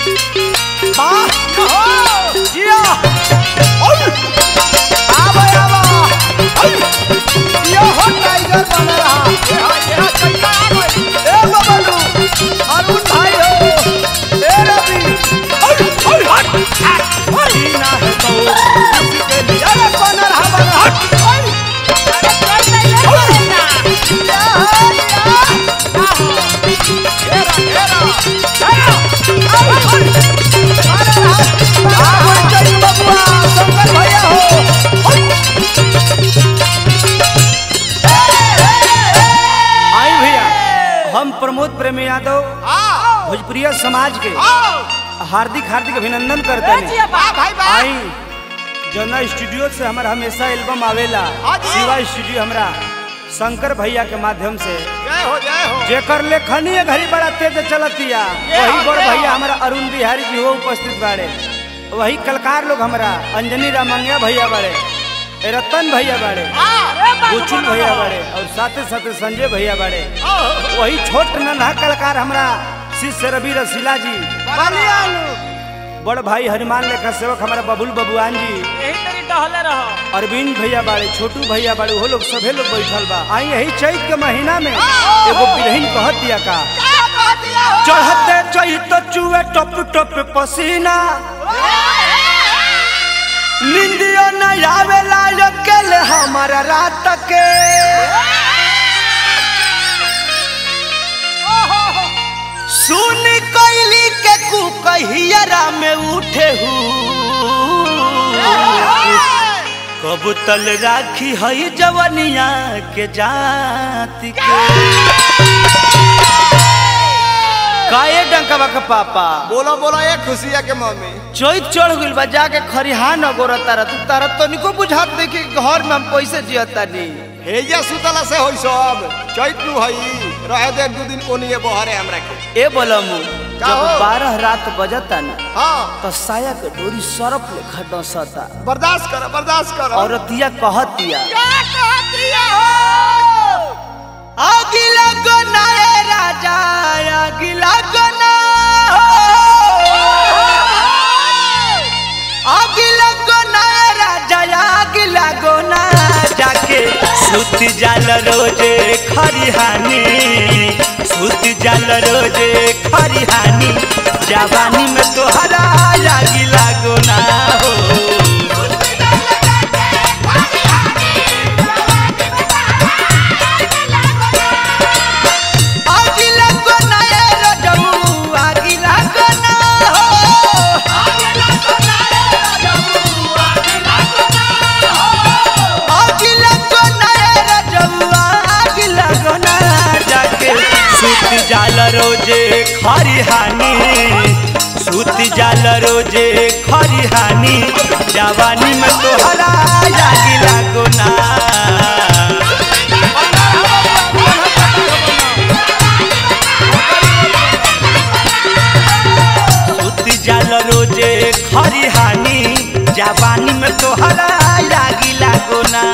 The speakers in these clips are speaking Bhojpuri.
वाह हो जिया ओय आवा आवा ओय यो हो टाइगर बन रहा ये हा ये हा चैता आ गई ए बबलू अरुण भाई हो ए रवि ओय ओय हट जीना है तो इसके लिए अरे बन रहा बन रहा हट ओय अरे चल नहीं ले बोलना या है या घेरा घेरा आई भैया हम प्रमोद प्रेमी यादव आओ भोजपुरिया समाज के आओ हार्दिक हार्दिक अभिनंदन करते ए हैं जिया वाह बा भाई वाह आई जना स्टूडियो से हमारा हमेशा एल्बम आवेला हाँ जी। शिवा स्टूडियो हमरा शंकर भैया के माध्यम से जय हो जय हो जेकर लेखनी घड़ी बड़ा तेज चलतिया ये वही हाँ, बड़ ये भैया हाँ। हमारा अरुण बिहारी जी हो उपस्थित बाड़े वही कलकार लोग हमारा अंजनी रामंगिया भैया बाड़े ए रतन भैया बाड़े अरे बा बुचुल भैया बाड़े और साथे साथे संजय भैया बाड़े आओ वही छोट नन्हा कलाकार हमरा शिष्य रवि रसीला जी बड़ भाई हनुमान लेखा सेवक हमारा बबुल बबुआन जी यही तेरी डहले रहो अरविंद भैया बाड़े छोटू भैया बाड़े वो लोग सभे लोग बैठल बा आई यही चैत के महीना में एगो बिरहिन कहत दिया का क्या कह दिया हो चढ़ते चैत चुए टप टप पसीना निंदियो न आवेला अकेले हमारा रात के सुन कैली के कुकहियरा में उठे हूँ कब तल राखी हई जवनिया के जाति के काए डंकवा के पापा बोलो बोलो ये खुशिया के मम्मी चोइत चढ़ गइल बा जाके खरिहान अगोर तारा तू तारा तो निको बुझात देखी घर में हम पैसे जियता नी हेया सुतला से होई सब चैत नु हई रहे दे दू दिन ओनिए बहरे हमरा के ए बोलमु का जब हो? बारह रात बजता ना हां तो साया के डोरी सरफ लेखा डसता बर्दाश्त करो बर्दाश्त करो औरतिया कहतिया क्या कह दिया हो अगिला गना ए राजा अगिला गना अगिला गना ए राजा अगिला गना जाके सुत जाल रोजे खरिहानी सुत जाल रोजे खरिहानी जवानी में तोहरा लागिला गोना हो अगिला गना ए रजऊ अगिला गना हो अगिला गना ए रजऊ अगिला गना जाके सुत जाल रोजे खरिहानी सुत जाल रोजे खरिहानी जवानी में तोहरा लागिला गोना सुत जाल रोजे खरिहानी जवानी में तोहरा लागी लागोना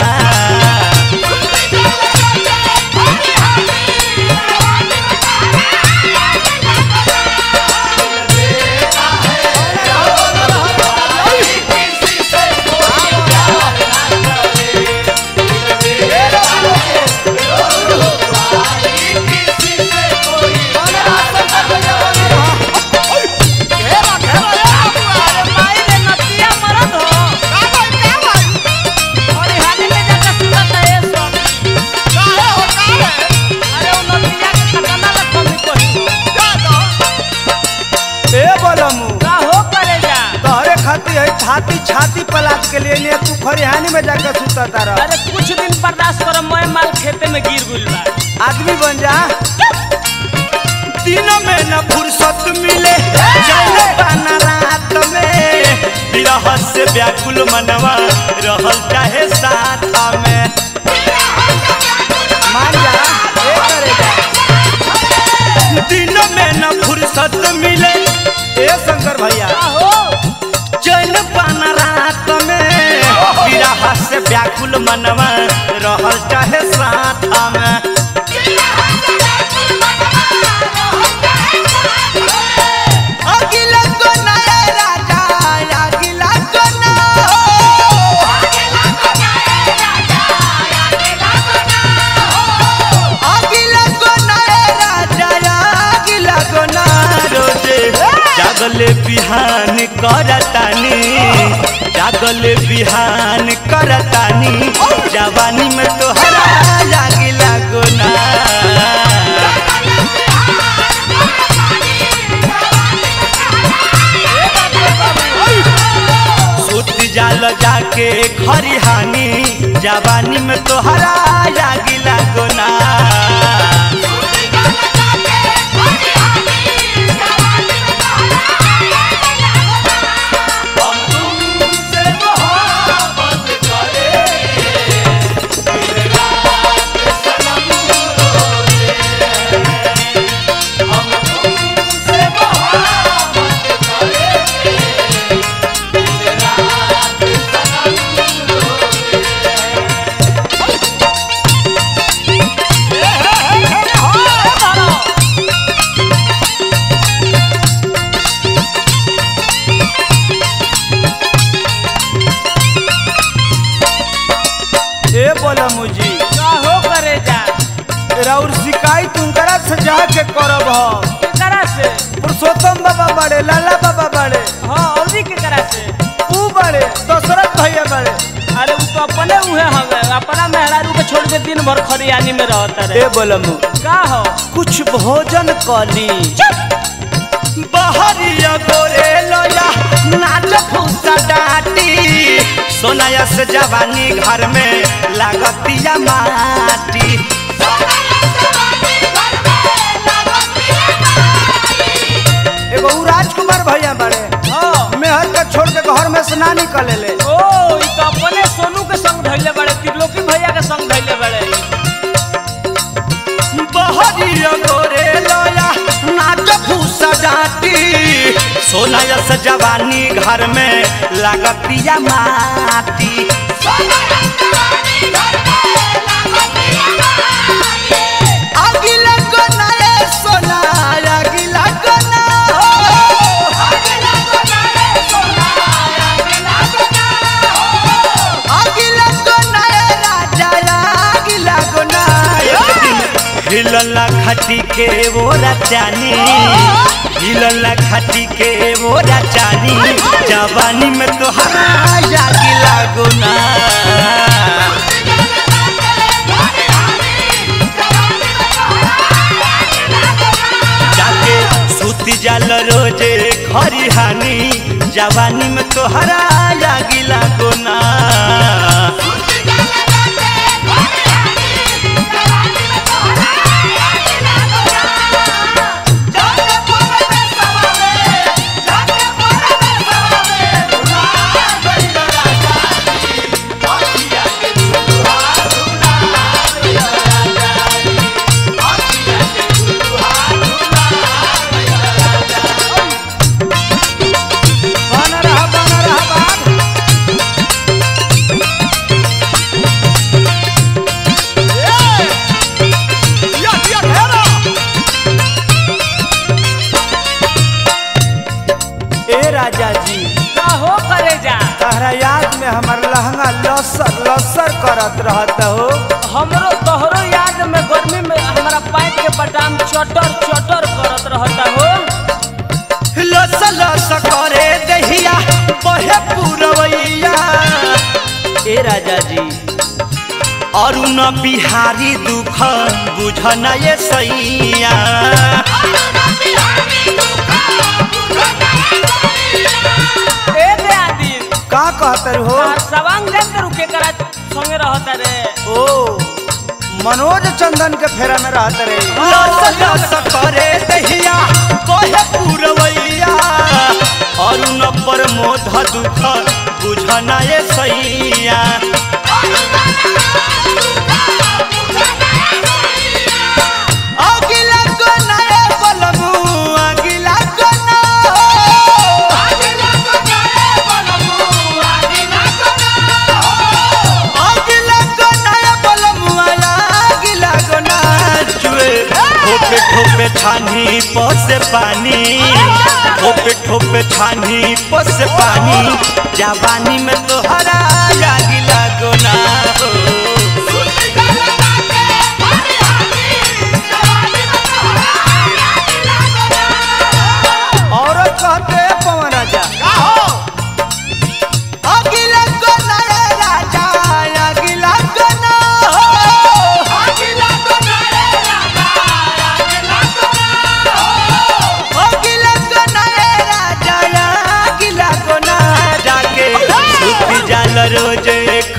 घेरा घेरा ये बुआ अरे माई रे नतिया मरद हो का भाई क्या भाई और हाने में जाके सुनत है ये सब का है हो का है अरे वो नतिया के खतना ला कमी कोई जा दो ए बोलमु का हो करे जा तोहरे खाती है छाती छाती पलाट के लिए ने तू खरिहानी में जाकर सुता तारा अरे कुछ दिन बर्दाश्त करो मैं माल खेते में गिर गुल बा आदमी बन जा दिनों में न फुर्सत मिले चले पाना रात में विरह से व्याकुल मनवा रहल चाहे साथ में मान जा ए करे जा दिनों में न फुर्सत मिले ए शंकर भैया का हो चल पाना रात में विरह से व्याकुल मनवा रहल चाहे साथ में अगिला को जागले बिहान करतानी जागले बिहान करतानी जवानी में तोहरा लागी लागो ना सुत जाल जाके खरिहानी जवानी में तोहरा लागी लागो ना ए बोला मुझी का हो करे जा राउर शिकायत उनकरा से जाके करब हम केकरा से पुरुषोत्तम बाबा बड़े लाला बाबा बड़े हाँ औरी केकरा से ऊ बड़े दशरथ भैया बड़े अरे वो तो अपने उहे हवे अपना मेहरारू के छोड़ के दिन भर खरियानी में रहता ए रे बोलम का हो कुछ भोजन कली बहरिया गोरे लोया नाच फूसा डाटी सोनाया से जवानी घर में लागतिया माटी एगो ऊ राजकुमार भैया बड़े हाँ मेहर के छोड़ के घर में से ना निकले ले ओ ई तो अपने सोनू के संग धैले बड़े त्रिलोकी भैया के संग धैले बड़े बहरिया गोरे लोया नाच फूसा डाटी सोनाया से जवानी घर में लागतिया माटी अगिला कोना रे सोना अगिला कोना अगिला कोना रे राजा अगिला कोना हिलला खटी के वो राजानी हिलला खटी के वो राजानी जवानी में तोहरा अगिला गुना जाके सूती जाल रोजे खरिहानी जवानी में तोहरा लागिला गोना बन रहा बन रहा बाग ए राजा जी का हो करे जा तहरा याद में हमार लहंगा लसर लसर करत रहत हो हमरो तोहरो याद में गर्मी में हमारा पैंट के बटाम चटर चटर करत रहता हो लस लस करे दहिया बहे पुरवैया ए राजा जी अरुण बिहारी दुख बुझन ये सैया ए दे आदिन का कहतर हो आ सवांग देख के रुके करा संगे रहता रे ओ मनोज चंदन के फेरा में रहत रे लस लस करे दहिया बहे पुरवैया अरुण पर मोध दुख बुझन ये सैया अगिला कोना रे बलमु अगिला कोना अगिला कोना रे बलमु अगिला कोना जुए ठोपे ठोपे छानी पसे पानी ठोपे ठोपे छानी पसे पानी जवानी में तोहरा अगिला कोना हो औरत कहते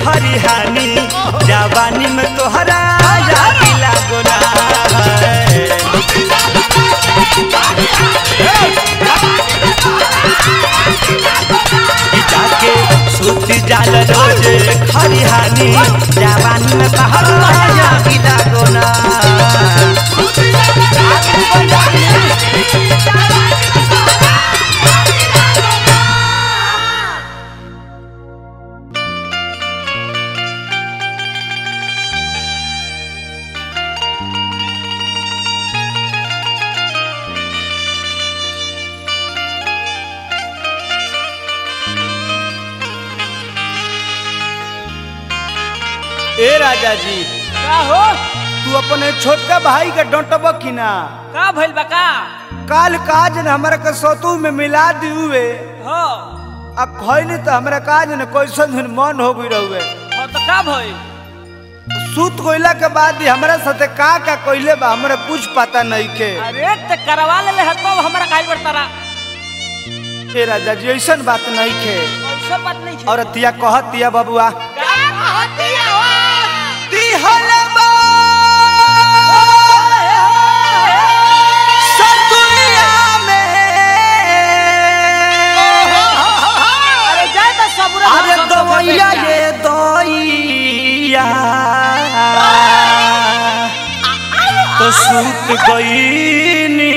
खरिहानी जवानी में तोहरा यादी लागो ना ई जाके सुत जाल रोज खरिहानी जवानी में तोहरा यादी लागो ना ए राजा जी का हो तू अपने छोटका भाई के डोंटब की ना का भइल बा का काल काज न हमरा के सतु में मिला दियुए हो अब खैली तो हमरा काज न कैसन दिन मन हो गई रहुए हो तो का भइल सूत कोइला के बाद ही हमरा साथे का का कोइले बा हमरा कुछ पता नहीं के अरे त करवा ले ले तब हमरा काहे बरतारा ए राजा जी ऐसन बात नहीं के ऐसा बात नहीं और तिया कहत तिया बबुआ का कहतिया हो दिहलबा सतुलिया में अरे जाए तो सबूरा अरे दवैया ये दइया तो सूत गईनी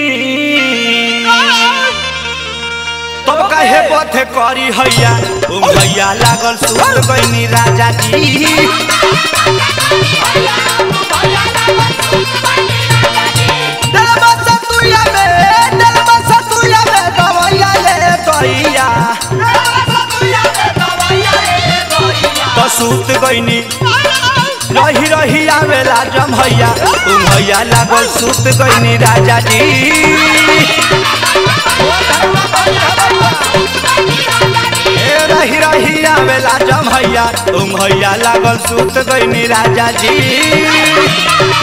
तब काहे पथे करी हैया ओ भैया लागल सूत गईनी राजा जी दलबा सतुया में दलबा सतुया में दवैया ये दइया तो सूत गईनी रही रही आवेला जम भैया तुम भैया लागल सूत गईनी राजा जी ए रही रही आवेला जम भैया तुम भैया लागल सूत गईनी राजा जी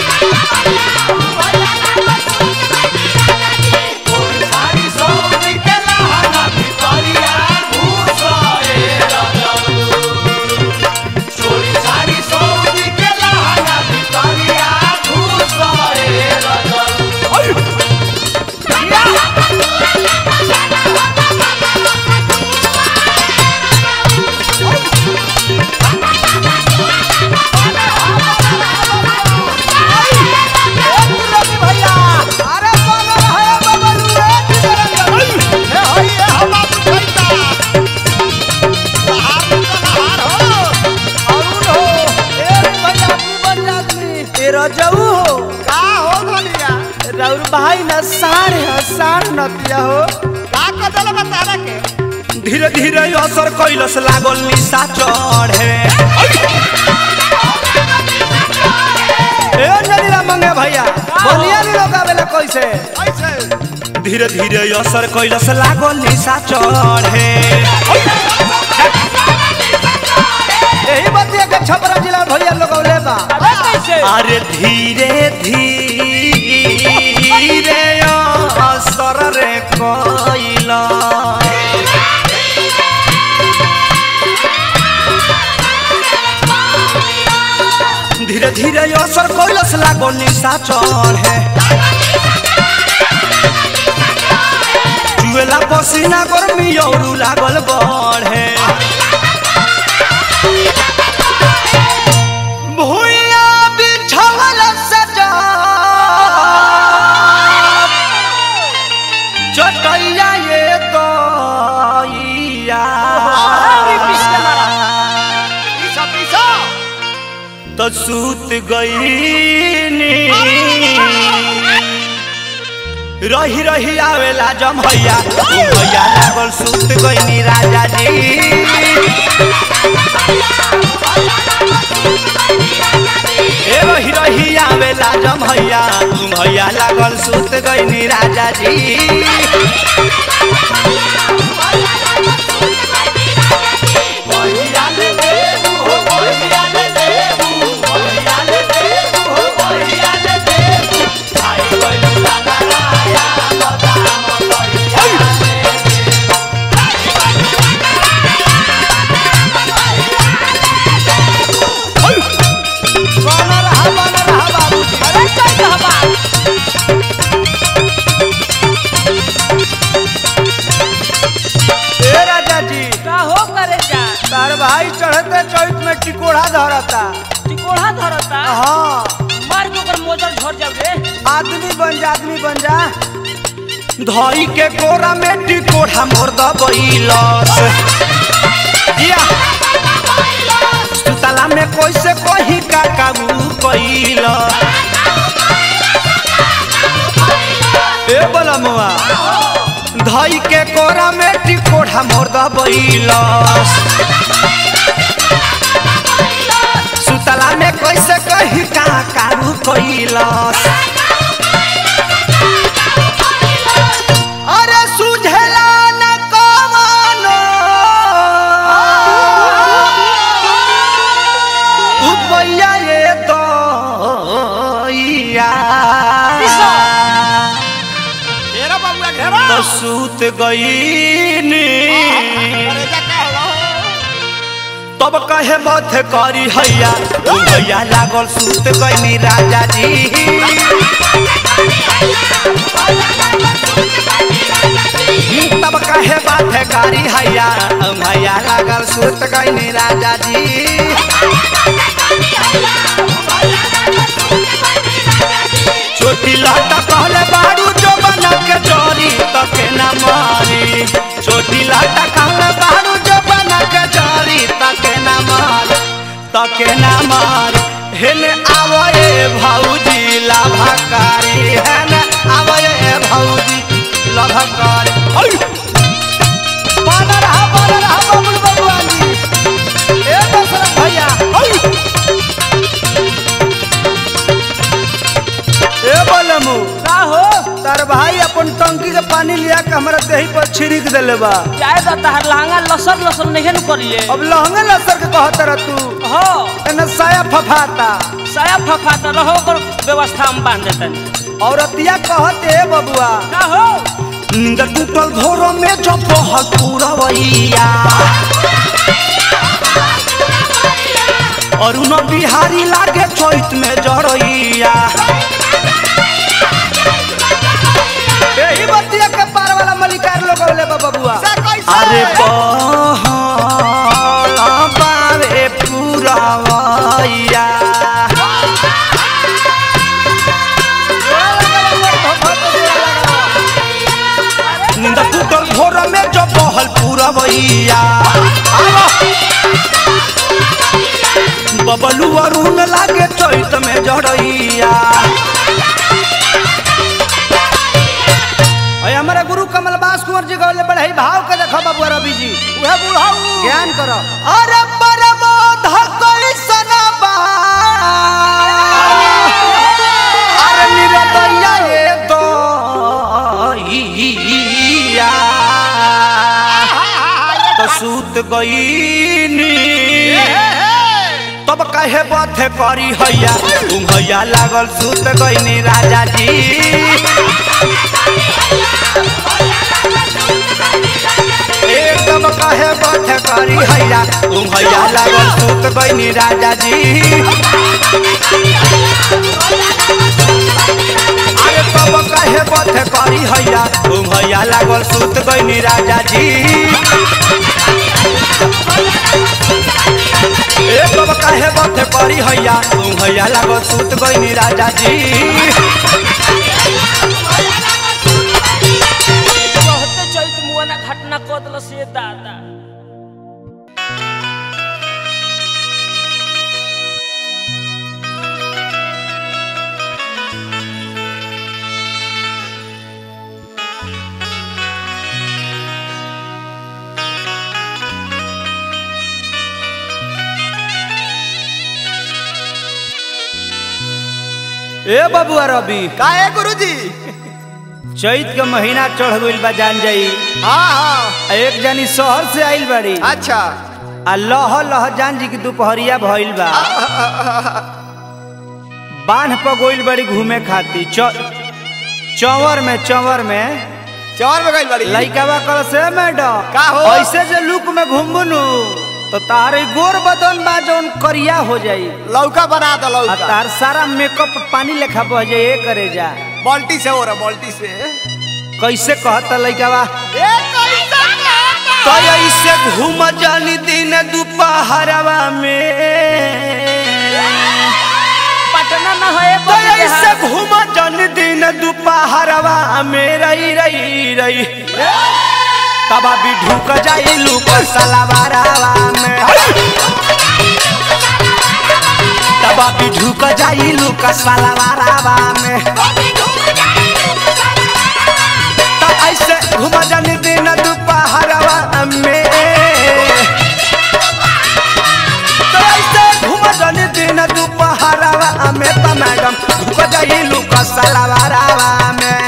रजऊ हो का हो धनिया राउर भाई न साढ़ है साढ़ नतिया हो का कदल बतारा के धीरे धीरे असर कैलस लागल निशा चढ़े ए अंजलिला मंगे भैया बोलिया नी लोग आवेला कैसे ऐसे धीरे धीरे असर कैलस लागल निशा चढ़े यही बतिया के छपरा जिला भैया लोग औले बा अरे कैसे अरे धीरे धीरे असर रे कैला धीरे धीरे असर कैलस लागो निशा चढ़े चुएला पसीना गर्मी औरू लागल बढ़े भुइया बिछावल सजा चटैया ये दइया अरे पिछले मारा। पीछा पीछा तो सूत गईनी रही रही आवेला जम भैया तू भैया लागल सूत गईनी राजा जी ए रही रही आवेला जम भैया तू भैया लागल सूत गईनी राजा जी भाई चढ़ते चौथ में टिकोड़ा धरता टिकोड़ा धरता हाँ मार के ओकर मोजर झड़ जाऊ रे आदमी बन जा आदमी बन जा धई के कोरा में टिकोड़ा मोर दबैलस जिया सुतला में कैसे कही का काबू कैल ए बोला मुआ धई के कोरा में टिकोड़ा मोर दबैलस सुतला में कैसे कही का काबू कैलस अरे सुझेला न कमानो उपैया ये तो घेरा बाबुआ घेरा तो सूत गईनी अरे जा का हो तब कहे मत करी हैया ओ भैया लागल सूत गईनी राजा जी तब कहे बात करी हैया ओ भैया लागल सूत गईनी राजा जी छोटी लाटा कहले बारू जो बना के चोरी तके न मारी छोटी लाटा कहले बारू जो बना के चोरी तके न मारी तके न मारी हेने आवए भौजी लाभकारी हेने आवए भौजी लाभकारी ओय बानर हा बानर हा बबुल बबुआनी ए दशरथ भैया ओय ए बोलमू का हो तार भाई अपन टंकी के पानी लिया के हमरा देही पर छिड़क देले बा चाहे तो तहर लहंगा लसर लसर नहीं न करिए अब लहंगे लसर के कहत रह तू हो एने साया फफाता साया फफा तो रहो ओकर व्यवस्था हम बांध देतनी औरतिया कहत ए बबुआ का हो नींद टूटल भोरो में जब बहल पूरवैया अरुण बिहारी लागे चैत में जरैया यही बतिया के पार वाला मलिकार लोग बोले बा बबुआ से कैसे अरे बहल बावे पूरवैया नींद टूटल भोर में जो बहल पूरवैया बबलू अरुण लागे चैत में जड़ैया अय हमारा गुरु कमल बास कुंवर जी गौले बढ़ई भाव के देखो बबुआ रवि जी उहे बुढ़ाऊ ज्ञान करो अरे परमोध कैसन बा अरे निरदैया ये दैया तो सूत गईनी तब कहे बथे करी हैया तुम हैया लागल सूत गईनी राजा जी एकदम कहे बथे करी हैया तुम हैया लागल सूत गईनी राजा जी अरे तब कहे बथे करी हैया तुम हैया लागल सूत गईनी राजा जी ए तब काहे बथे करी हैया तुम हैया लागल सूत गईनी राजा जी कहते चैत मुआना घटना कदल से दादा ए बबुआ रवि काहे गुरुजी चैत के महीना चढ़ गइल बा जान जाई हाँ हाँ आ एक जनी शहर से आइल बाड़ी अच्छा आ लह लह जान जी की दोपहरिया भइल बा बांध पर गोइल बड़ी घूमे खाती चौवर में चौवर में चौर में गई बड़ी लइकावा कल से मैडम का हो? ऐसे जे लुक में घूमबुनु तो तारे गोर बदन बा जौन करिया हो जाई लौका बना दो आ लौका तार सारा मेकअप पानी लेखा बह जाए ए करे जा बाल्टी से हो रहा बाल्टी से कैसे कहता लइकावा ए कैसा कहता? तो ऐसे घूम जानी दिन दुपहर दोपहरवा में पटना में है तो ऐसे घूम जन दिन दोपहरवा में रही रही रही तबा भी ढुक जाई लूक सलवारवा में तबा भी ढुक जाई लूक सलवारवा में तो ऐसे घूम जन दिन दोपहरवा में तो ऐसे घूम जन दिन दोपहरवा में तो मैडम ढुक जाई लूक सलवारवा में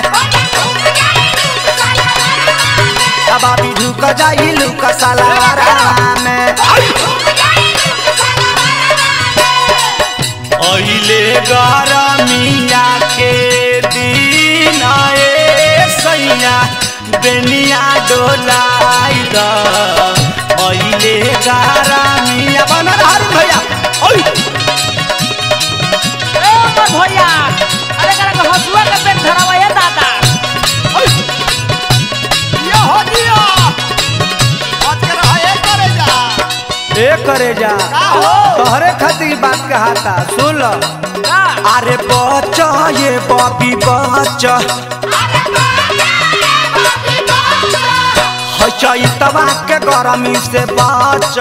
तबा भी ढुक जाई लूक सलवारवा में अहिले गरमिया के दिन ए सैया बेनिया डोलाई द अहिले गरमिया बन हारू भैया ओइ ए हमर भैया अरे करा के हसुआ के पेट धरावा है दादा ये हो दिया आज के रहा ये करे जा ए करे जा का हो तोहरे खातिर बात कहाता सुन लो का अरे बच ये बबी बच है चैतवा के गरमी से बच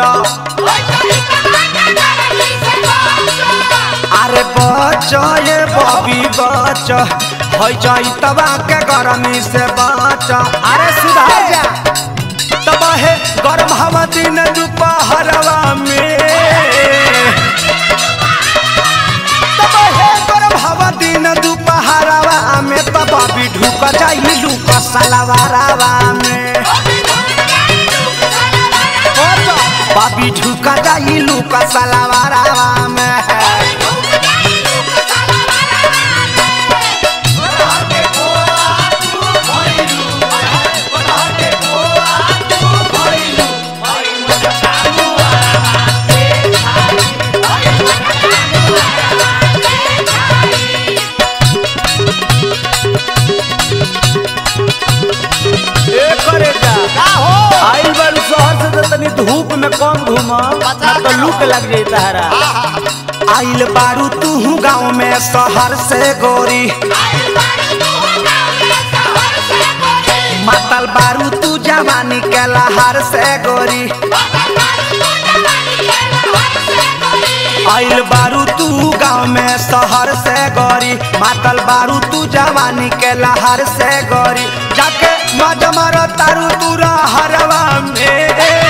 अरे बच ये बबी बच है चैतवा के गरमी से बच अरे सुधार जा तब है गरम हवा दिन दोपहरवा में तब है गरम हवा दिन दोपहरवा में तब भी ढुक जाई लूक सलवारवा में बाबी ढुक जाई लूक सलवारवा में ए करे जा का हो आइल बारू शहर से तो तनी धूप में कम घूमा बचा तो के लूक रहो। लग जाई तहरा आइल बारू तू गाँव में शहर से गोरी मातल बारू तू जवानी के लहर से गोरी आइल बारू तू गाँव में शहर से गोरी मातल बारू तू जवानी के लहर से गोरी जाके मज मर तारू तू हरवा में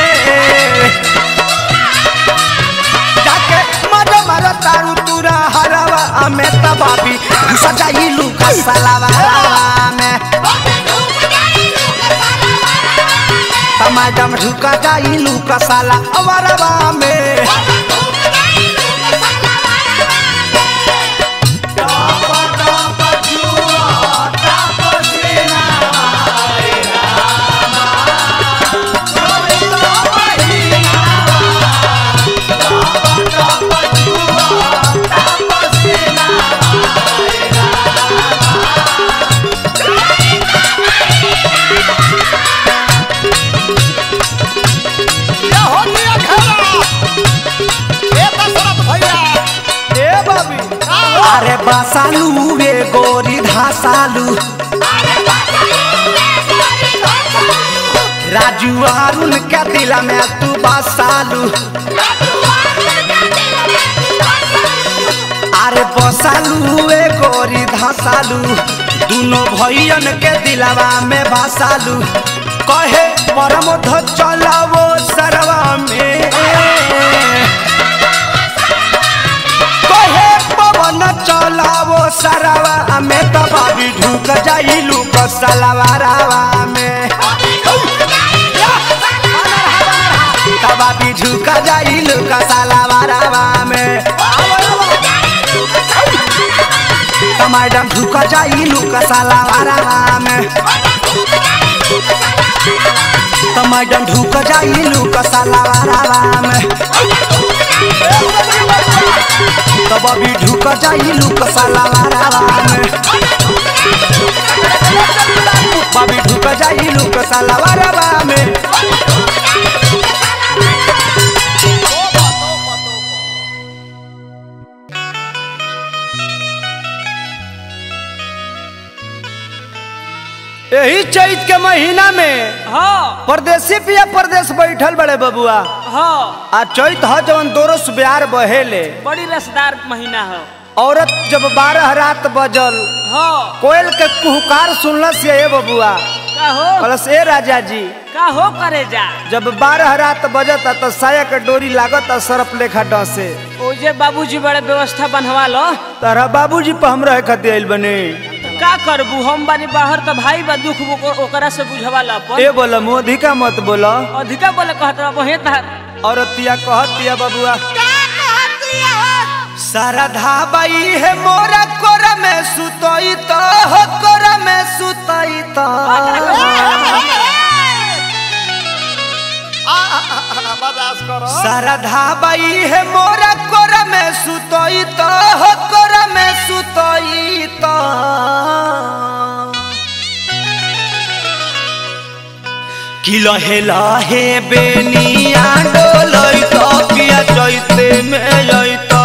जाके मज मर तारू तू हरवा में तबाबी सजाई लूका सलावा में मैडम ढुका जाई लूका साला अवरवा में ये हो दिया घेरा ए दशरथ भैया ए बाबी का हो अरे बसालू वे गोरी धासालू राजू अरुण के दिल में तू बसालू अरे बसालू वे गोरी धासालू दोनों भैयन के दिलवा में बसालू कहे परमोध चलावो सरवा में कहे पवन चलावो सरवा में तबाबी ढुक जाई लूक सलवारवा में तबाबी ढुक जाई लूक सलवारवा में मैडम ढुक जाई लूक सलवारवा में तो मैडम ढुक जाई लूक सलवारवा में तो बबी ढुक जाई लूक सलवारवा में बबी ढुक जाई लूक सलवारवा में ओ चैत के महीना में हाँ परदेसी पिया परदेश बैठल बड़े बबुआ हाँ आ चैत ह जवन दोरस ब्यार बहेले बड़ी रसदार महीना है औरत जब बारह रात बजल हाँ कोयल के कुहकार सुनलस ये बबुआ का हो कहलस ए राजा जी का हो करे जा जब बारह रात बजता तो साया के डोरी लागत सरप लेखा डसे ओजे बाबूजी बड़े व्यवस्था बनवा लो तारा बाबूजी पर हम रहे खातिर आइल बने का करबू हम बानी बाहर तो भाई बा दुख ओक- ओकरा से बुझवा ला अपन ए बोला मोधिका मत बोला अधिका बोले कहत रहा वही तार औरतिया कहतिया बबुआ शारदा बाई है मोरा कोरा में सुतई तो हो कोरा में सुतई तो बर्दाश्त करो शारदा बाई है मोरा कोरा में सुतई तो हो कोरा में सुतई तो कि लहे लहे बेनिया डोलई तो पिया चैते में जैतो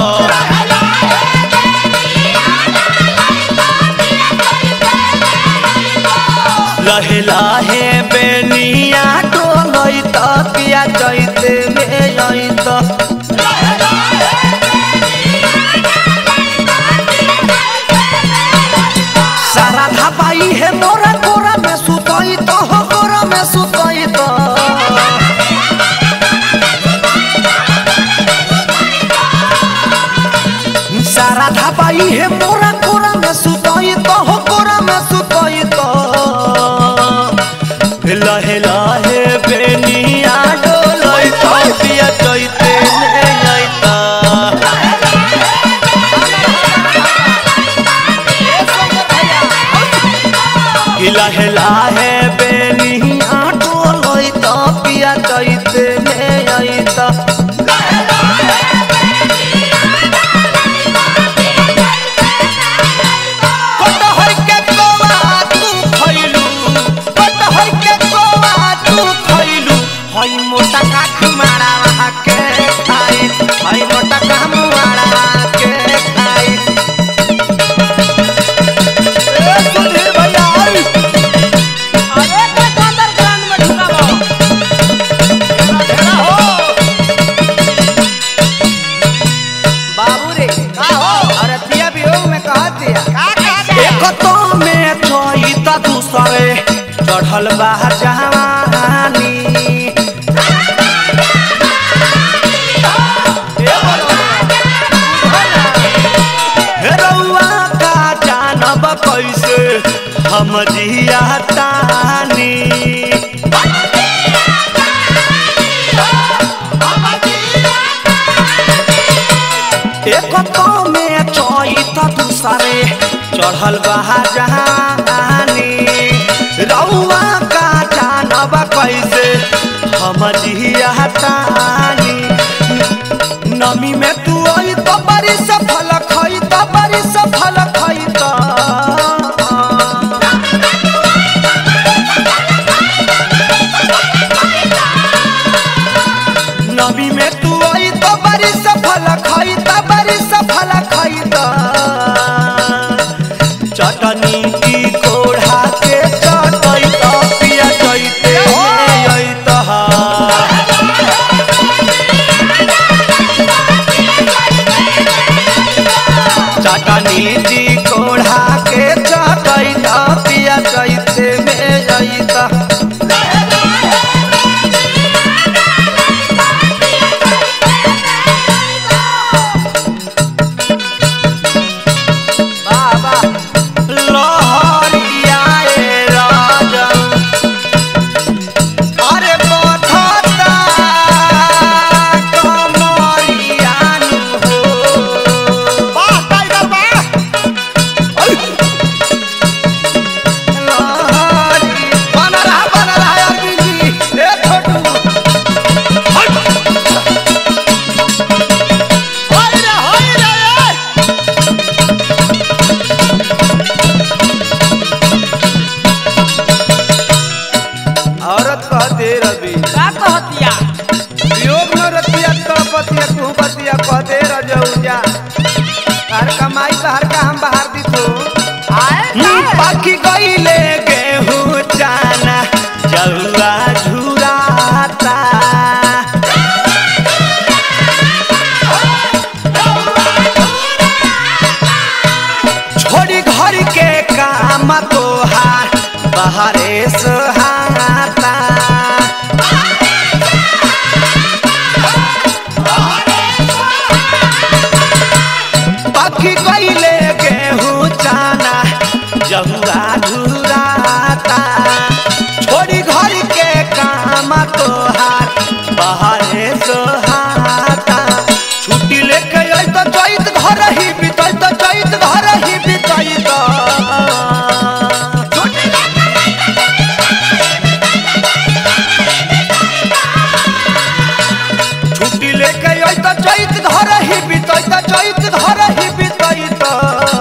लहे लहे बेनिया डोलई तो पिया चैते में जैतो सारा धापाई है मोरा कोरा में सुतई तो हो कोरा में सुतई तो सारा धापाई है मोरा कोरा में सुतई तो हो कोरा में सुतई तो लहे लहे बेनिया डोलई तो पिया चैते में जैता हिला हिला है बेनिया डोलई तो पिया चैते में जैता कटहर के कोवा तू खइलू कटहर के कोवा तू खइलू हई मोटा काख मारा के खाई हई मोटा काम मारा के खाई ए सुधीर भैया आई अरे का अंडरग्राउंड में ढुकाबो घेरा हो बाबू रे का हो अरे तिया वियोग में कहा दिया का का एक तो में छोई त दूसरे चढ़ल बा जवानी हे रउआ का जानब कैसे हम जिया तानी एक तो में छोई त दूसरे चढ़ल बा जहानी रउआ का जानब कैसे हम जिया तानी नमी में तू आई तो बड़ी सफल खई तो बड़ी सफल खई तो नमी में तू आई तो बड़ी सफल खई तो बड़ी सफल खई तो चटनी की कोढ़ा के चटई तो पिया चैते आई तो चटनी जी कोढ़ा के चटई तो पिया चैते में जैता बाबा लहरिया ए राजन अरे बथता कमरिया नु हो वाह टाइगर वाह लहरी बन रहा बन रहा अरविंद जी ए छोटू होई रे होई रे औरत कहते रवि का कहतिया वियोग में रतिया तड़पतिया कुहपतिया कहते रजौजा हर कमाई तो हर का हम बाहर दी तो आए बाकी गईले गेहूं चा जहुआ झुराता छोड़ी घर के काम तोहार बाहरे सोहाता बाकी कैले गेहूँ चाना जहुआ झुराता छोड़ी घर के काम तोहार बाहरे सोहाता छुट्टी लेके आई तो चैत घर ही बितई तो चैत घर ही बितई तो छुट्टी लेके आई तो चैत घर ही बितई तो चैत घर ही बितई तो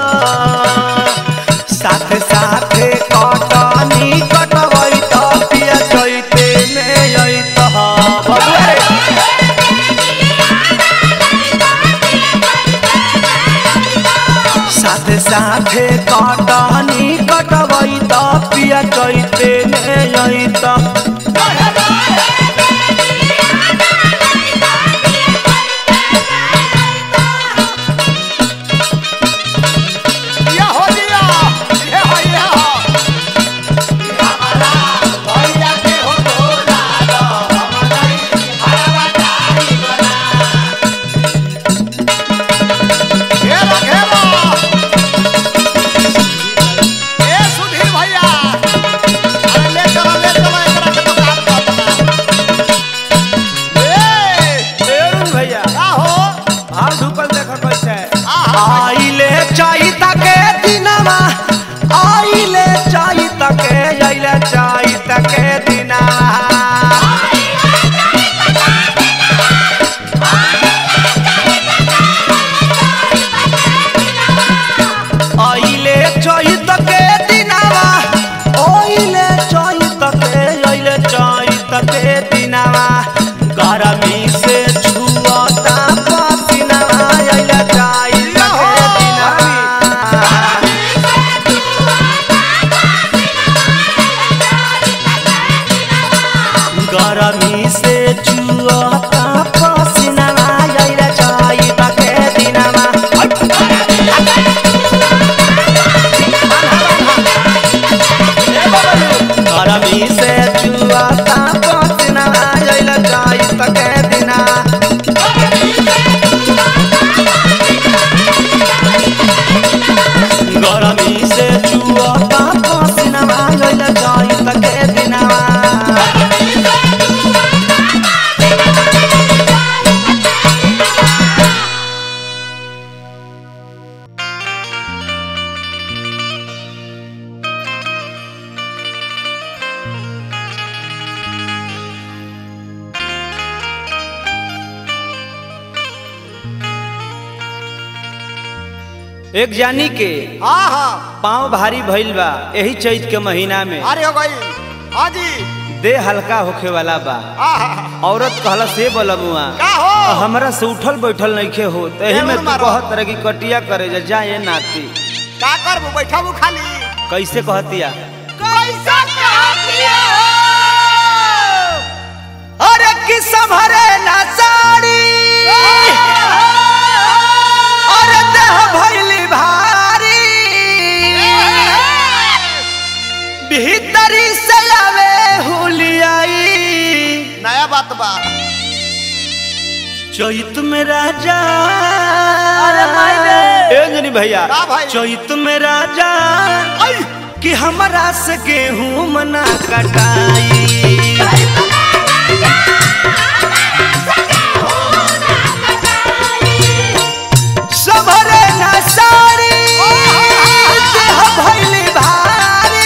साथे साथे कटनी कटवई तो पिया चैते में आई तो बबुआ रे। साथे साथे कटनी कटवई त पिया चैते ने आई त या हो दिया ये हो ये हो घेरा घेरा ए सुधीर भैया अरे ले चलो ले चलो एकरा के दुकान पर ए अरुण भैया का हो हाल ढुकल देख कैसे आहा आइले चैत के दिनमा आइले चैत के आइले चैत के दिनमा आइले चैत के दिनमा आइले चैत के आइले चैत के दिनमा गरमी से छुअता पसीनावा आइले चैत के दिनमा गरमी से छुअता पसीनावा आइले चैत के दिनमा गरमी से छुअता पसीनावा आइले चैत के दिनमा गरमी से छुअता पसीनावा आइले चैत के दिनमा एक जानी के हाँ हाँ पाँव भारी भइल बा यही चैत के महीना में अरे हो गई हाँ जी देह हल्का होखे वाला बा आहा औरत कहला से बलबुआ का हो हमरा से उठल बैठल नइखे हो तही में जरूर तू मारो। कहत रह कि कटिया करे जा जाए नाती का करबू बैठबू खाली कैसे कहतिया कैसा कहतिया अरे कि संभरे ना साड़ी अरे देह भइली भारी भीतरी से आवे हुलियाई नया बात बा चैत में राजा अरे भाई रे। ए अंजनी भैया का भाई? चैत में राजा कि हमरा से गेहूं मना कटाई सबरे ना साड़ी देह भइली भारी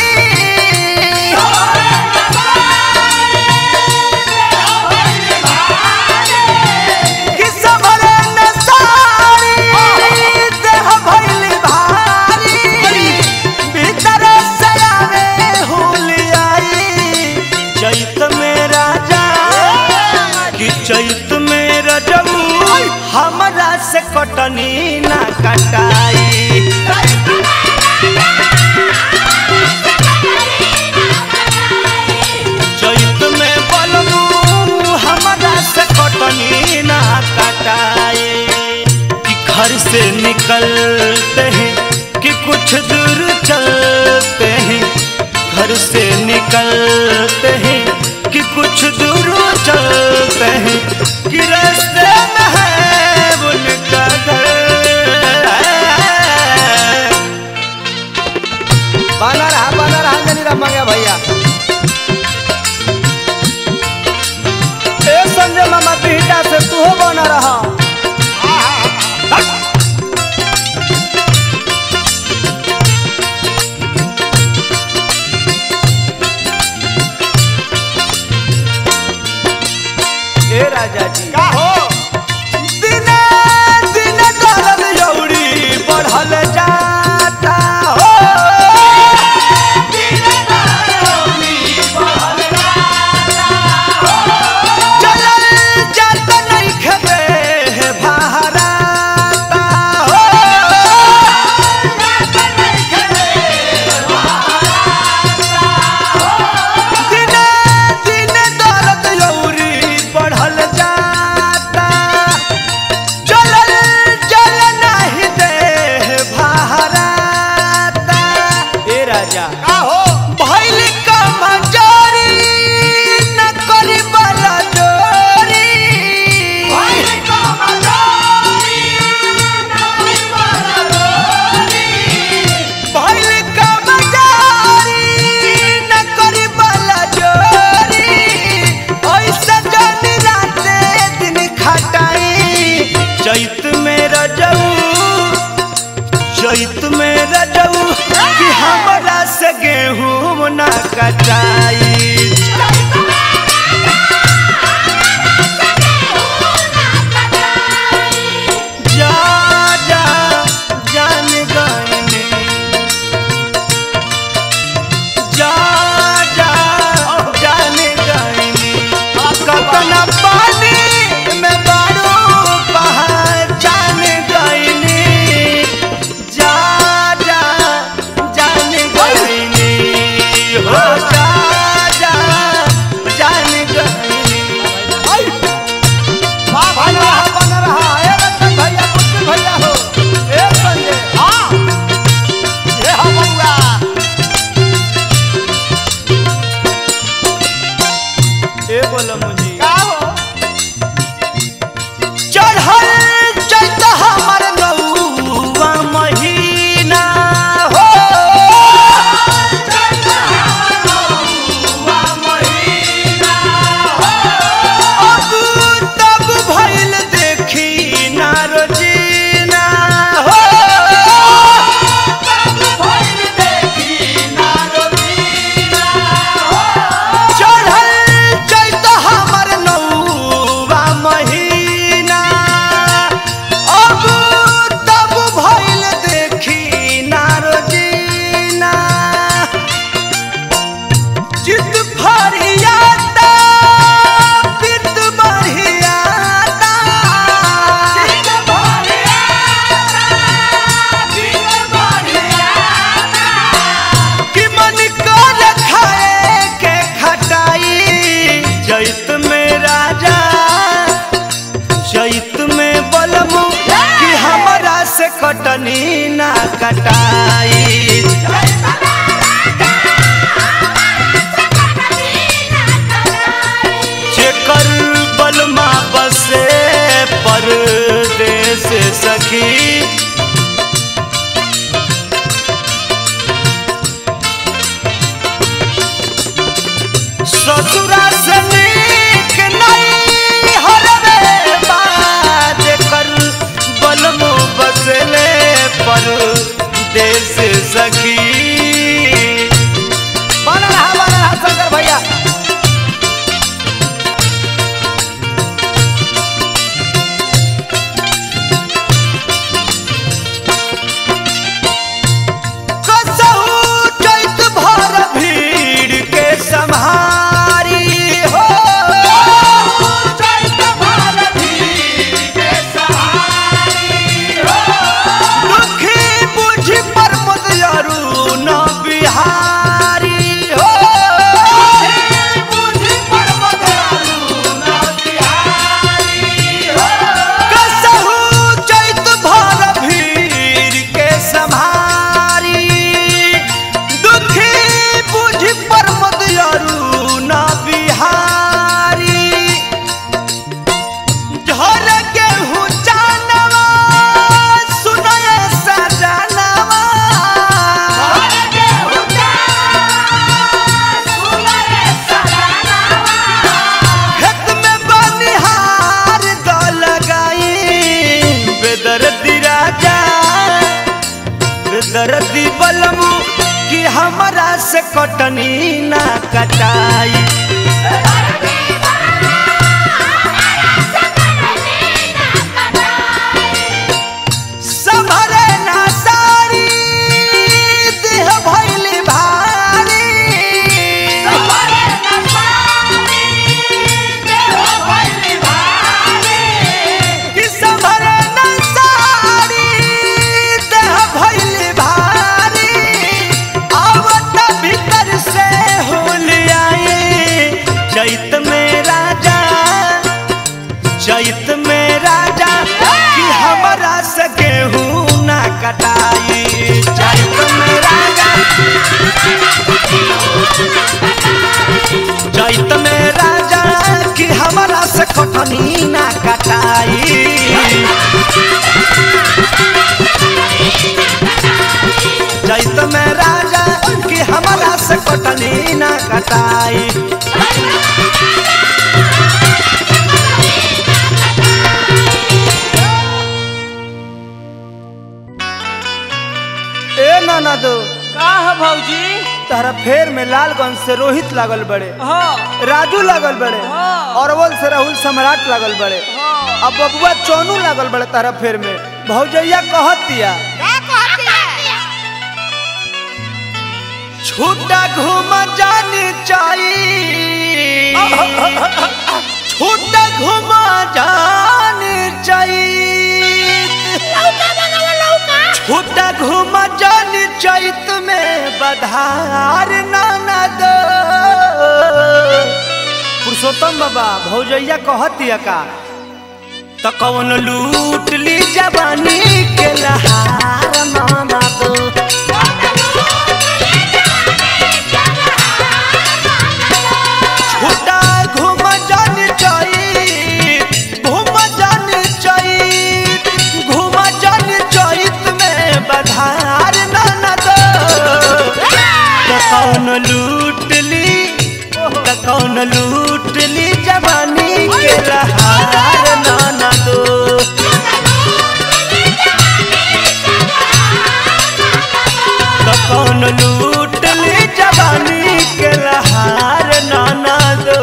कि सबरे ना साड़ी देह भइली भारी भीतर से आवे हुलियाई चैत में राजा कि चैत में रजऊ हमरा से कटनी ना कटाई चैत कुछ दूर चलते हैं कि रास्ते में है उनका घर बना रहा बना रहा जनी राम मंगे भैया ए संजय मामा पीटा से तू हो बना रहा ए राजा जी का हो दिने दिने दर्द यौरी बढ़ल जाता हो चलल जात नइखे देह बहराता हो दिने दिने दर्द यौरी बढ़ल जाता चलल चल नहीं देह बहराता ए राजा का हो भइल का मजारी न करी बला जोरी भइल का मजारी न करी बला जोरी ऐसा जन राते दिन खटाई चैत में रजऊ चैत में रजऊ कि हमरा से गेहूं ना कटाई जा जा जान गईनी जा जा जान गईनी कतना पानी में बारू पहचान गईनी जा जा जान गईनी हो जा जा जान गईनी वाह बना रहा बना रहा ए रतन भैया कुछ भैया हो ए संजय हां ये हो बउआ ए बोलो मुझे का हो चढ़ल चैत हमर नौवा महीना हो अब तब भइल देखी ना रोजीना हो चढ़ल चैत हमर नौवा महीना अब तब भइल देखी ना रोजीना चित फरियाता पित बढ़ियाता कि मन कर खाए के खटाई चैत में राजा चैत में बलमु कि हमरा से कटनी ना कटाई जेकर बलमा बसे परदेस सखी ससुरा से नीक नहीं हरवे बात कर बलमो बसले पर देश सखी बना रहा बना रहा शंकर भैया कसहु चैत भर भीड़ के सम्हारी हो दुखी बुझ पर मुदयरू बेदर्दी बलमू कि हमरा से कटनी ना कटाई संभरे ना सारी देह भइली भारी कि संभरे ना सारी देह भइली भारी आवत भीतर से होलियाई चैत में राजा चैत में राजा कि हमरा से गेहूं ना कटाई चैत में राजा चैत में राजा कि हमरा से कटनी ना कटाई चैत में राजा कि हमरा से कटनी ना कटाई ए नाना दो का है भौजी तारा फेर में लालगंज से रोहित लागल बड़े हाँ राजू लागल बड़े हाँ। अरवल से राहुल सम्राट लागल बड़े हाँ अब बबुआ चौनू लागल बड़े तारा फेर में भौजैया कहत दिया छूटा घूम जानी चाहिए छूटा घूम जानी चाहिए छूटा घूम जानी चैत में बधार नाना दो पुरुषोत्तम बाबा भौजैया कहतिया का त कौन लूट ली जवानी के लहार नाना दो छूटा घूम जानी चाहिए घूम जानी चाहिए घूम जानी चैत में बधार नाना दो त कौन लूट ली त कौन लूट ली जवानी के लहार नाना दो त कौन लूट ली जवानी के लहार नाना दो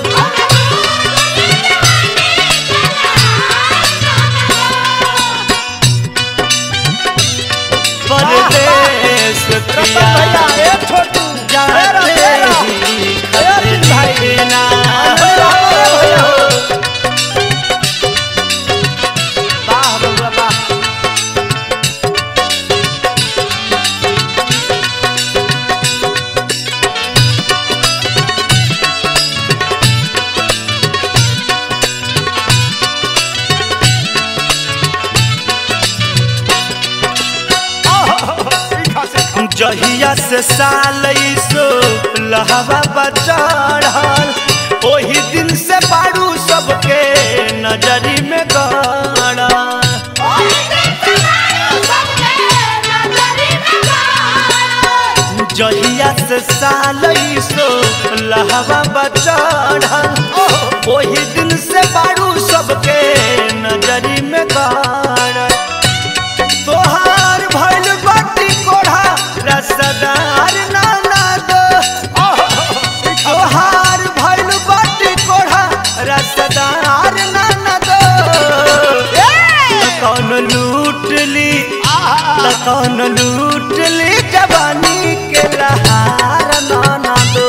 परदेश पिया भैया ए छोटू जाते ही खत लिखना वाह बबुआ वाह जहिया से साल सो लहवा बचढ़ल ओही दिन से बारू सबके नजरी में गड़ा जहिया से साल सो लहवा बचढ़ल ओही दिन से बारू सबके नजरी में गड़ा तोहार भइल बाटी कोढ़ा रसदार नाना दो तोहार भइल बाटी कोढ़ा रसदार नाना दो त कौन लूट ली त कौन लूट ली जवानी के लहार नाना दो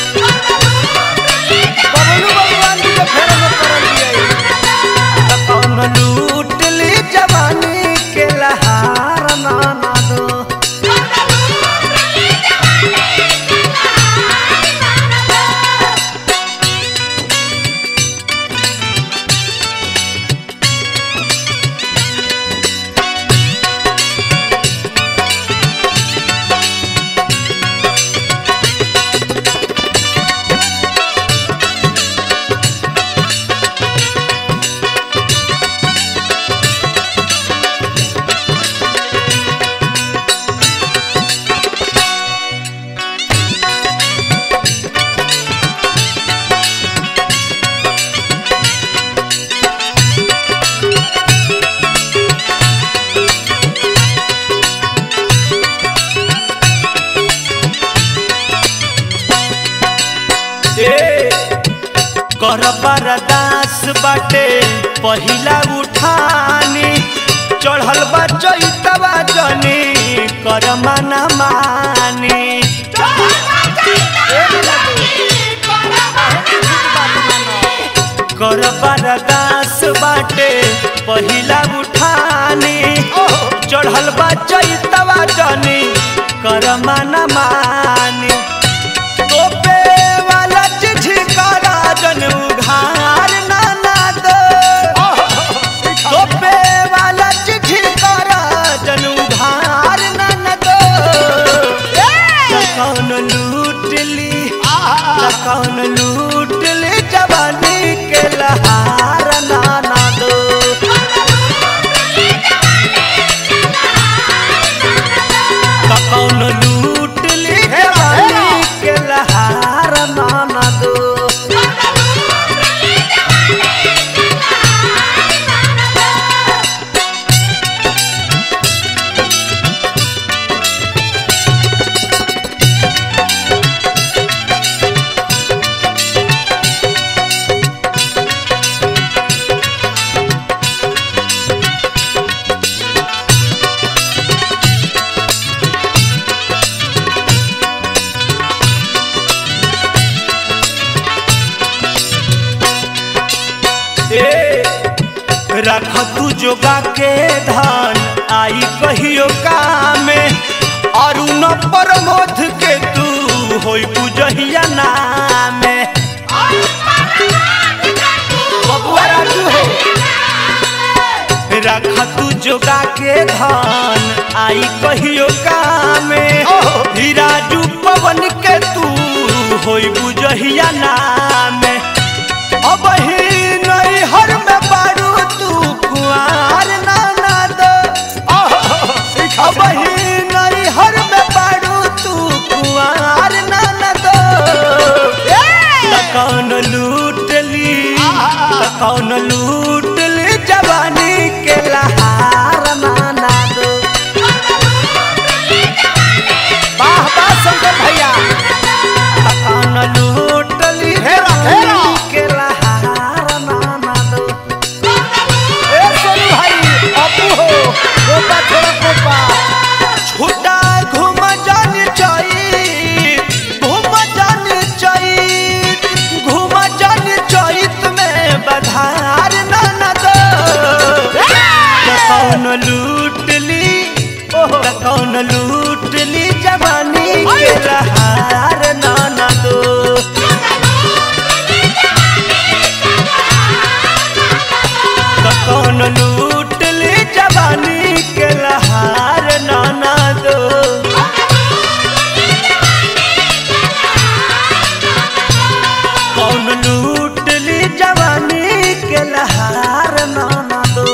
बबलू भगवान जी के फेर में पड़ल बिया त कौन लूट ली जवानी के लहार नाना दो कर बरदास बाटे पहिला उठानी चढ़ल बा चैतवा जनी कर मना मानी कर बरदास बाटे पहिला उठानी चढ़ल बा चैतवा जनी कर मना मानी तोपे वाला चिट्ठी करा जन उघार नाना दो तोपे वाला चिट्ठी करा जन उघार नाना दो कौन लूट ली कौन लूट ली जवानी के लहार नाना दो कौन लूट ली जवानी के लहार नाना दो ए रख तू जोगा के धान आई कहियो कामे और न प्रमोद के तू होई बुझहिया नामे बबुआ राजू हो रख तू जोगा के धान आई कहियो कामे ही राजू पवन के तू होई बुझहिया नामे अब ही नहीं हर में बारू तू कुआर नाना दो अब ही नहीं हर में बारू तू कुआर नाना दो त कौन लूट ली त कौन लूट ली जवानी के लहार नाना दो वाह वाह शंकर भैया त कौन लूट ली हेरा, हेरा। जवानी के लहार नाना दो ए सोनू भाई अपू हो कोपा छोड़ा कोपा छुटा घूम जान चाहिए घूम जान चाहिए घूम जान चाहिए में बधार नाना दो त कौन लूट ली त कौन लूट ली जवानी के लहार नाना दो त कौन लूट ली जवानी के लहार नाना दो कौन लूट ली जवानी के लहार नाना दो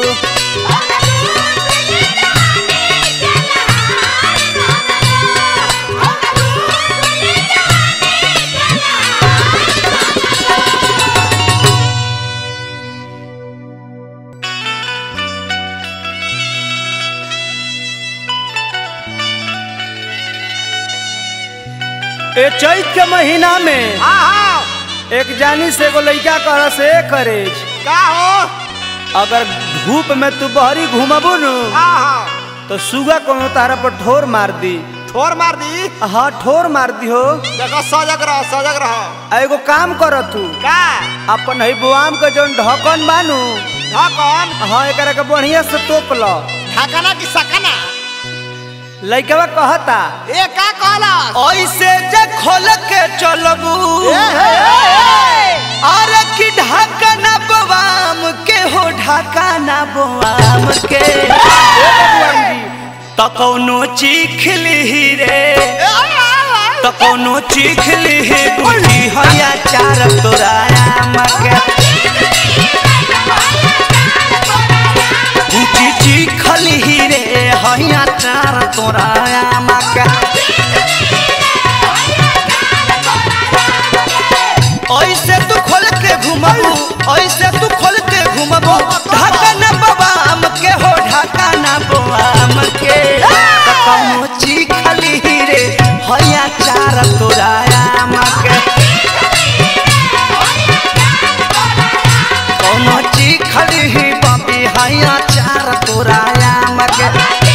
ए चैत के महीना में हाँ हाँ एक जानी से एगो लइका कह से करे का हो अगर धूप में तू बहरी घूमबू नु हाँ हाँ तो सुगा कोनो तारा पर ठोर मार दी ठोर मार दी हाँ ठोर मार दी हो देखो सजग रहो सजग रहो आ एगो काम कर तू का अपन है बुआम के जौन ढकन बानू ढकन हाँ एकरा के बढ़िया से तोप लो ढकना की सकना लइकवा कहता ए का कहला ऐसे जे खोल के चलबू अरे की ढाकना बवाम के हो ढाकना बवाम के त कौनो चीख लिही रे त कौनो चीख लिही बुझी हया चार तोराया मके ऊंची चीख लिही रे हया चार तोराया मके ऐसे तू खोल के घुमबू ऐसे तू खोल के घुमबू ढाकना बवाम के हो ढाकना बवाम के त कौनो चीखली रे हया चार तोराया मके हैया चार तोराया मके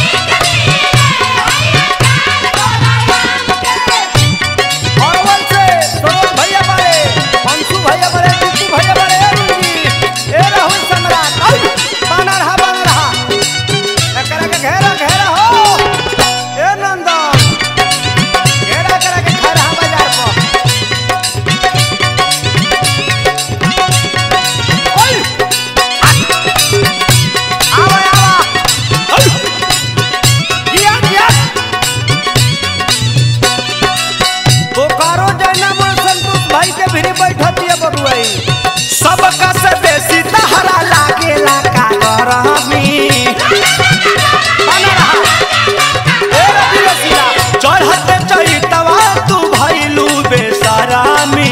अरवल से सरोज भैया बड़े मंसू भैया बड़े टिप्पू भैया बड़े ए रुंगी ए राहुल सम्राट आई बना रहा बना रहा एकरा के घेरा घेरा हो ए नंदन घेरा करा के खा रहा बाजार पर ओए आवा आवा जिया जिया बोकारो जैना मन संतोष भाई के भिरी बैठती है बबुआई सबका से बेसी तहरा लागेला का गरमी बना रहा ए रवि रसीला चढ़ते चैतवा तू भैलू बेसरामी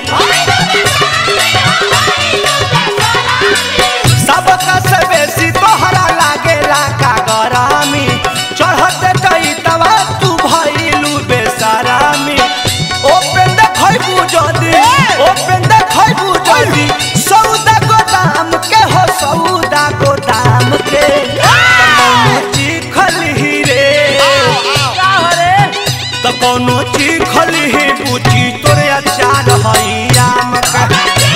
सबका से बेसी तोहरा लागेला का गरामी चढ़ते चैतवा तू भैलू बेसरामी ओपेन देखैबू जदी ओपेन देखैबू जदी सौदा गोदाम के हो सौदा गोदाम के कौनो चिखल ही रे का हो रे त कौनो चिखल ही पूछी तोरे अचार हैया मका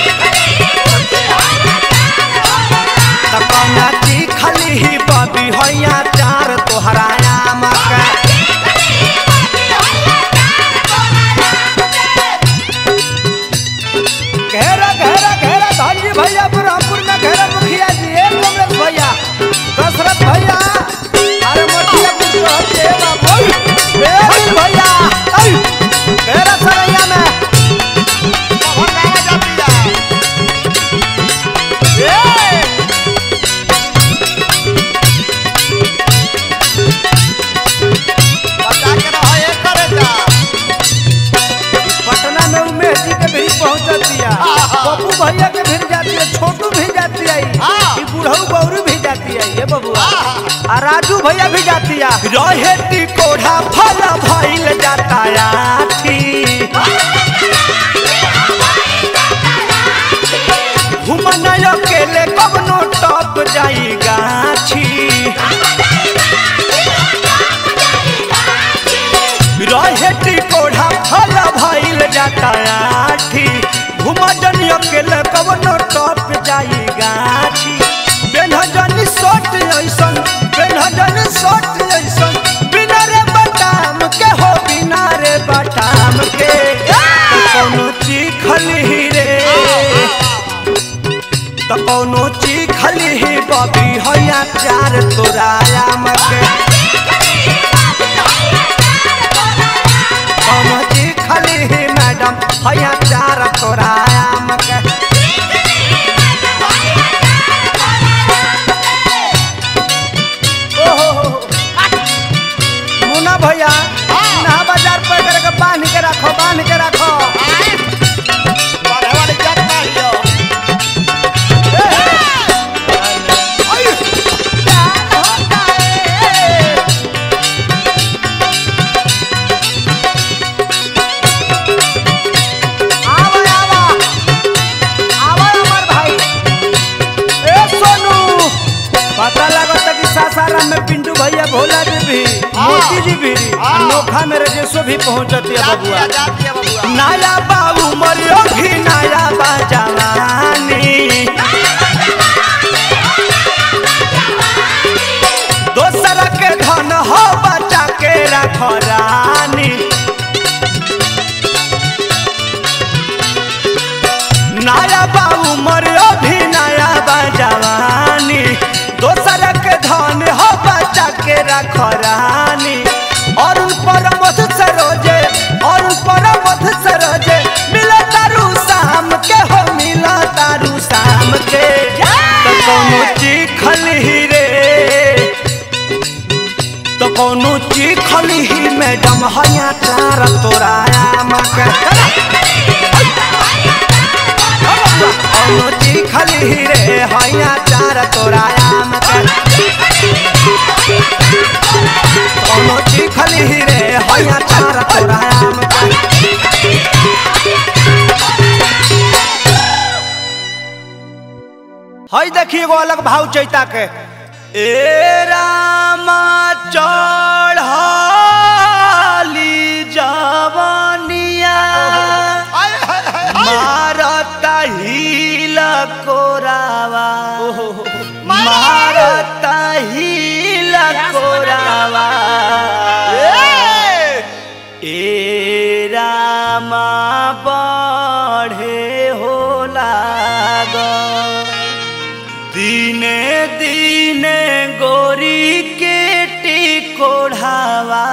त कौना चिखल ही बबी हैया चार तोहराया मका घेरा घेरा घेरा धनजी भैया बुरहानपुर में घेरा मुखिया जी ए कमलेश भैया दशरथ भैया अरे मोटिया कुछ कहते हैं बाबू ए अनिल भैया आई घेरा सरैया में बहुत गाना जाती है ए बचा के रहो एक करे जा पटना में उमेश जी के भी पहुंच जाती है पप्पू भैया के भी जाती है छोटू भी जाती है ई बुढ़ऊ गौरी भी जाती है ये बबुआ आ राजू भैया भी जाती है रहे टिकोढ़ा फल भइल जाता आठी घुमन अकेले कवनो टप जाई गाछी रहे टिकोढ़ा फल भइल जाता आठी घुमन अकेले कवनो टप जाई गाछी बेनहजन सोट ऐसन बेनहजन सोट ऐसन बिना रे बटाम के हो बिना रे बटाम के कौनो चिखल ही रे त कौनो चिखल ही बबी हैया चार तोराया मके कौनो चिखल ही मैडम हैया चार तोराया मके ओहो मुन्ना भैया नहा बाजार पर करके बांध के रखो बांध के रखो ए, ए। आई। आवा, आवा। आवा हमार भाई। ए, सोनू। पता लगता कि सासाराम में पिंटू भैया भोला जी भी मोती जी भी अनोखा में रजेशो भी पहुंचती है बबुआ नया बाबू मरियो भी नया बा जवानी दोसर के धन हो बचा के रख रानी नया बाबू मरियो भी नया बा जवानी दोसर के धन हो बचा के रख रानी और उन पर मध सरोजे और उन पर मध सरोजे मिला तारू शाम के हो मिला तारू शाम के तो कौनो चिखल ही रे तो कौनो चिखल ही मैडम हया चार तोराया मके कौनो चिखल ही रे हया चार तोराया मके कौनो चिखल ही रे हया चार तोराया मके हई देखी एगो अलग भाव चैता के ए रामा चढ़ली जवनिया मारता हिल कोरावा मारता हिल कोरावा ए रामा बढ़े हो लाग दिने दिने गोरी के टिकोढ़ावा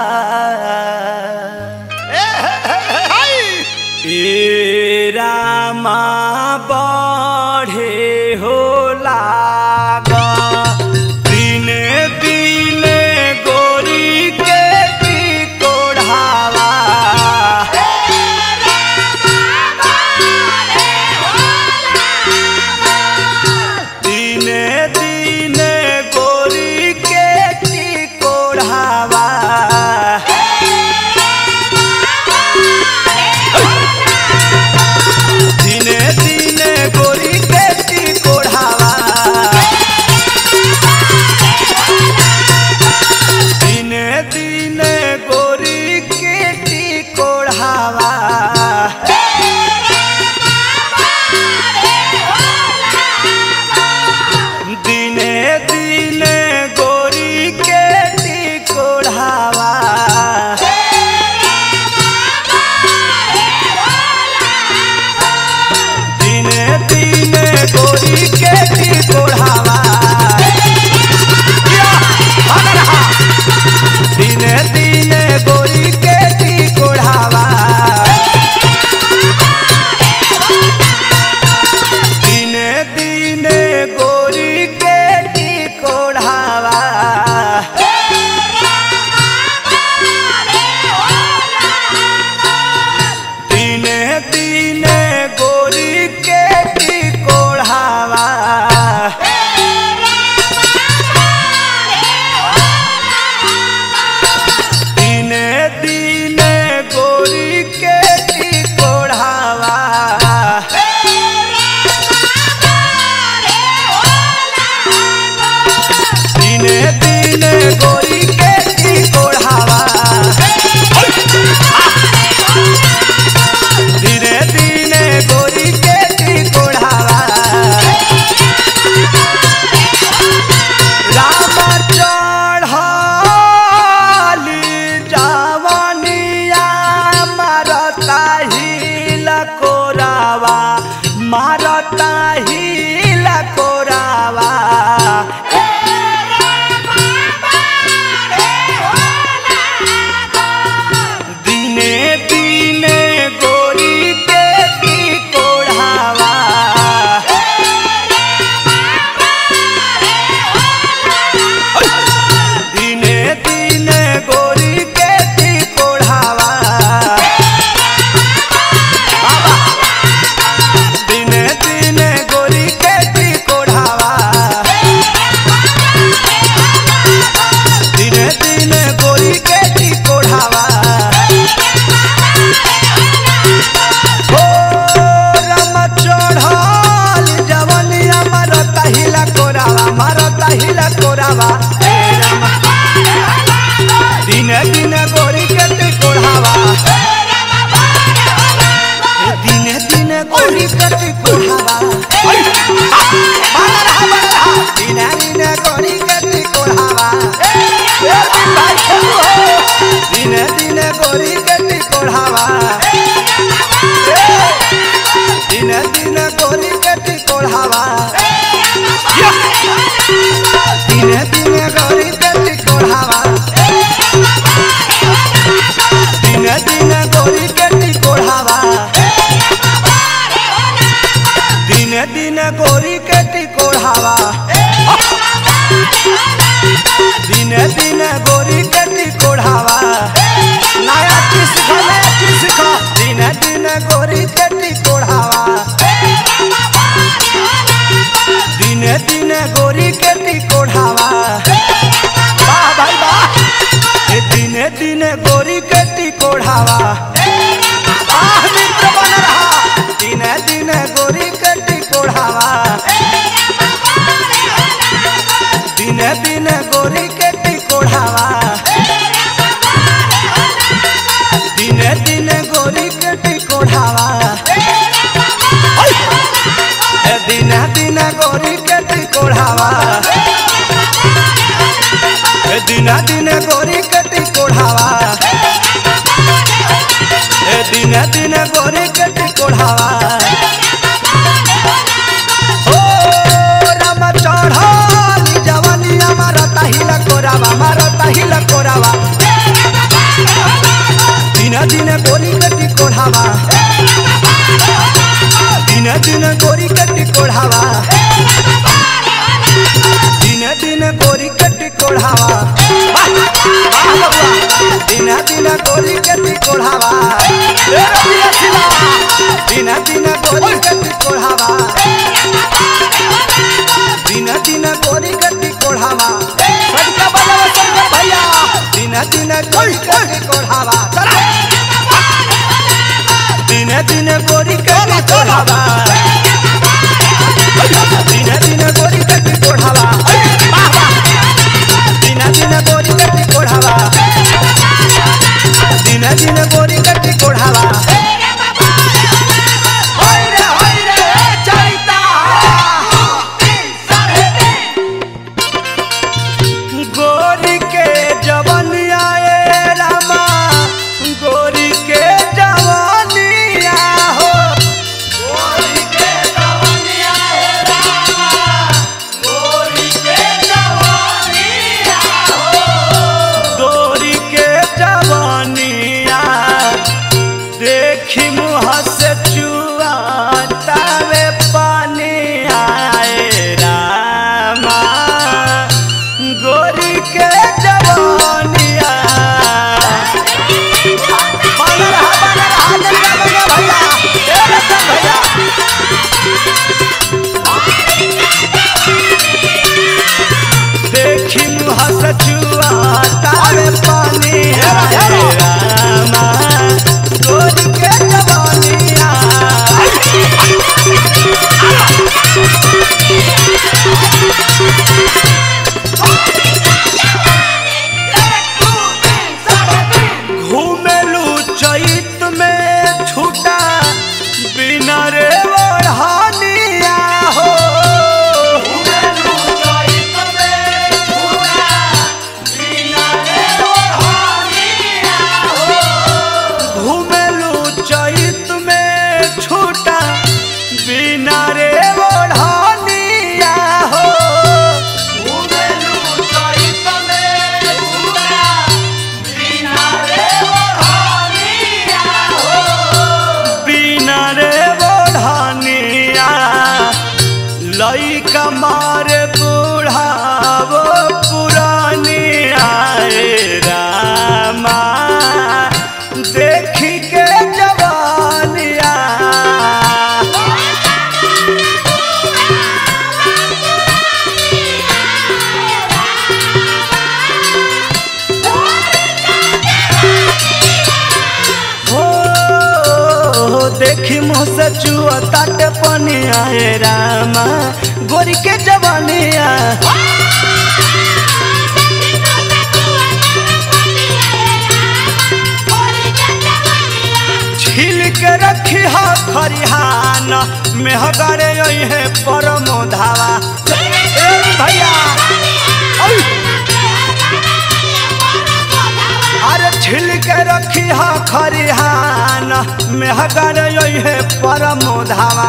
ए रामा बढ़े हो लाग दिने दिने गोरी के टिकोढ़ावा दिने दिने गोरी के टिकोढ़ावा दिने दिने गोरी के टिकोढ़ावा दिने दिने गोरी के टिकोढ़ावा दिने दिने गोरी के टिकोढ़ावा दिने दिने गोरी के टिकोढ़ावा या, भाग रहा। दिने दिने गोरी के टिकोढ़ावा दिने दिने गोरी के टिकोढ़ावा दिने दिने गोरी के टिकोढ़ावा दिने दिने गोरी के टिकोढ़ावा दिने दिने गोरी के टिकोढ़ावा दिने दिने गोरी के टिकोढ़ावा राम चढ़ली जवनिया मारता हिल कोरावा मारता हिल कोरावा दिने दिने गोरी के टिकोढ़ावा दिने दिने गोरी के टिकोढ़ावा बाबा दिने दिने गोरी के टिकोढ़ावा दिने दिने गोरी के टिकोढ़ावा हो राम चढ़ल जवनिया मारता हिला कोरावा मारता हिला कोरावा हे राम दिने दिने गोरी के टिकोढ़ावा दिने दिने गोरी के टिकोढ़ावा दिने दिने गोरी के टिकोढ़ावा दिने दिने गोरी के टिकोढ़ावा दिने दिने गोरी के टिकोढ़ावा दिने दिने गोरी के टिकोढ़ावा दिने दिने गोरी के टिकोढ़ावा दिने दिने गोरी के टिकोढ़ावा दिने दिने गोरी के टिकोढ़ावा नया चीज सीखो नया चीज सीखो दिने दिने गोरी के टिकोढ़ावा दिने दिने गोरी के टिकोढ़ावा वाह भाई वाह ए दिने दिने गोरी के टिकोढ़ावा आह मित्र बन रहा दिने दिने गोरी के टिकोढ़ावा दिन दिन गोरी के टिकोढ़ावा ए दिन दिन गोरी के टिकोढ़ावा ए दिन दिन गोरी के टिकोढ़ावा ओ राम चढ़ाली जवानी हमारा ताहिला कोरावा मारा ताहिला कोरावा दिन दिन गोरी के टिकोढ़ावा दिन दिन गोरी के टिकोढ़ावा दिन दिन गोरी के टिकोढ़ावा वाह, वाह बबुआ। दिन दिन गोरी के टिकोढ़ावा ए रबिया सिला। दिन दिन गोरी के टिकोढ़ावा दिन दिन गोरी के टिकोढ़ावा सदका बजाओ शंकर भैया दिन दिन गोरी के टिकोढ़ावा चला दिन दिन गोरी के टिकोढ़ावा दिन दिन गोरी के टिकोढ़ावा वाह, वाह। दिन दिन गोरी के टिकोढ़ावा दिन दिन गोरी के टिकोढ़ावा होय रे होय रे चैता गोरी के जवनिया ए रामा गोरी के जवनिया हो गोरी के जवनिया ए रामा गोरी के जवनिया हो गोरी के जवनिया देखी मुँह से चुआ तावे पानी आए रामा गोरी के जवानिया बनल हा, बनल हा, जल्दी बजा भैया ए रतन भैया देखी मुँह से चुआ तावे पानी आए रामा गोरी के जवानिया घूमेलू चैत में छूटा बिना रे ओढ़ानिया हो घूमेलू चैत में छूटा बिना रे ओढ़ानिया हो बिना रे ओढ़ानिया लइका मारे बुढ़ावो पुरानिया रे रामा देखी के जवानिया हो देखी मुँह से चुआ ताट पनिया हे रामा गोरी के जवानिया छील के रखी हा खरिहान मेहगारे है परमो धावा ए भैया ओय! अरे छिल के रखी हा खरिहान मेहगारे है परमो धावा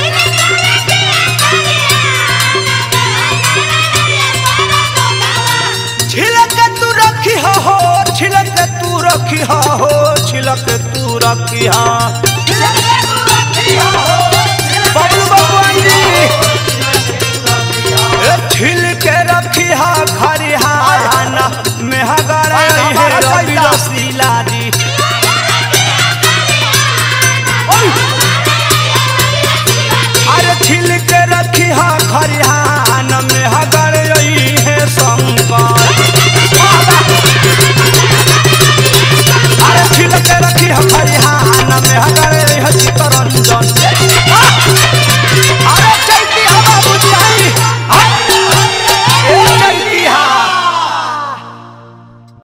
छिलक तू रखी हो छिलक तू रखी हो छिलक तू रखी हा